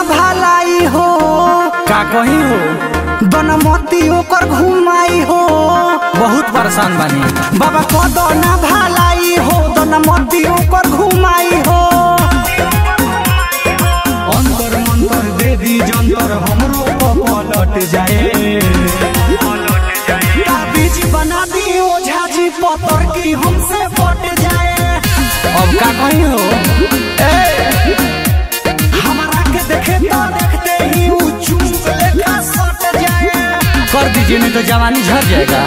भलाई हो का कही हो बनमती ओकर घुमाई हो बहुत परेशान बानी बाबा कदो ना भलाई हो बनमती ओकर घुमाई हो अंतर मंतर दे दी जंतर हमरो को पलट जाए बीज बना दी ओझा जी पतर की हमसे पट जाए अब का कही हो हमारा के देखे तो देखते ही ऊ चूप लेखा सट जाए कर दीजिए नहीं तो जवानी झड़ जाएगा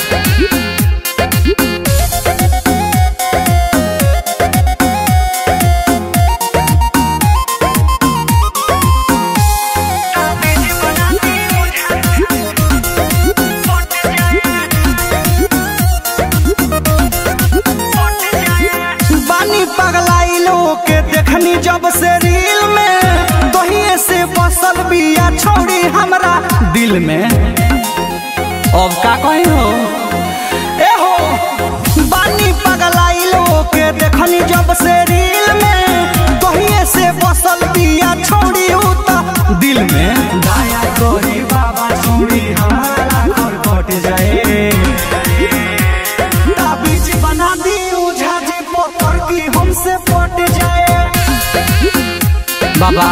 बानी पगलाई लोग के देखनी जब से रील में तोहिए से बसल बिया छोड़ी हमरा दिल में अब का कही हो ए हो बानी पगलाई लोग के देखनी जब से रील में तोहिए से बसल बिया छोड़ी उ त दिल में दया करी बाबा छोड़ी हमारा घर कट जाए ताबीज बना दी ओझा जी पोतर की हमसे पट जाए बाबा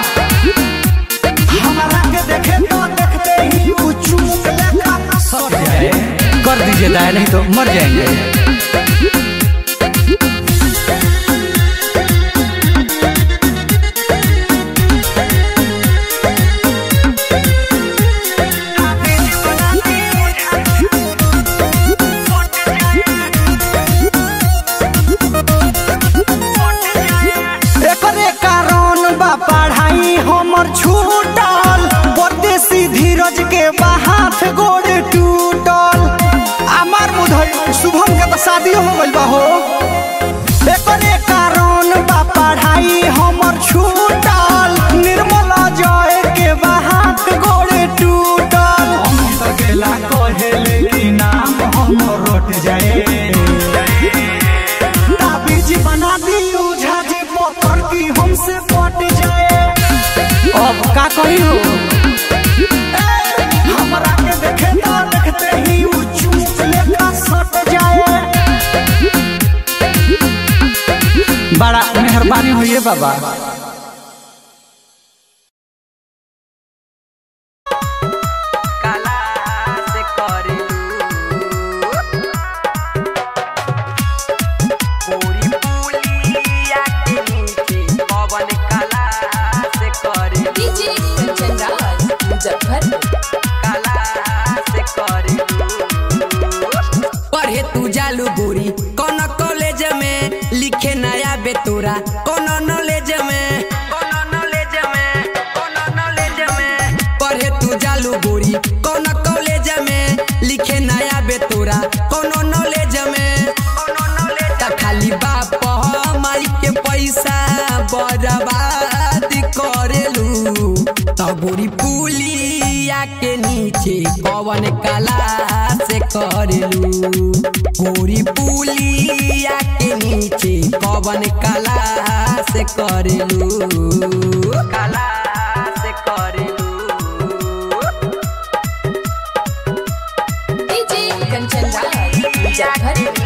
हमारा के देखे तो देखते ही ऊ चूक लेखा सट जाए कर दीजिए दाया नहीं तो मर जाएंगे एकरे कारण बा पढ़ाई हमर छूटल परदेसी धीरज के बा हाथ गोड़ टूटल अमर मुधई शुभम के तो शादी हो गइल बा हो एकरे कारण बा पढ़ाई हमर छूटल निर्मल जय के बा हाथ गोड़ टूटल हम तो गेला कहेले कि नाम हम रोट जाए ताबीज बना दी ओझा जी पोतर की हमसे पट जाए अब का कही हो हमरा के देखे तो देखते ही ऊ चूप लेखा सट जाए बड़ा मेहरबानी होइए बाबा काला से करे पूरी पुलिया के नीचे पवन काला से करे डीजे कंचन राज मुजफ्फरपुर काला से करे पढ़े तू जालू गोरी कौन कॉलेज में लिखे नया बेतोरा कौन नॉलेज में कौन नॉलेज में कौन नॉलेज में पढ़े तू जालू गोरी कौन कॉलेज में लिखे नया बेतोरा कौन नॉलेज में कौन नॉलेज त खाली बाप हमारी के पैसा बर्बाद करेलू त गोरी पुलिया के नीचे कवन कला से करेलू गोरी पुलिया के नीचे कवन कला से करेलू कला से करेलू डीजे कंचन राज मुजफ्फरपुर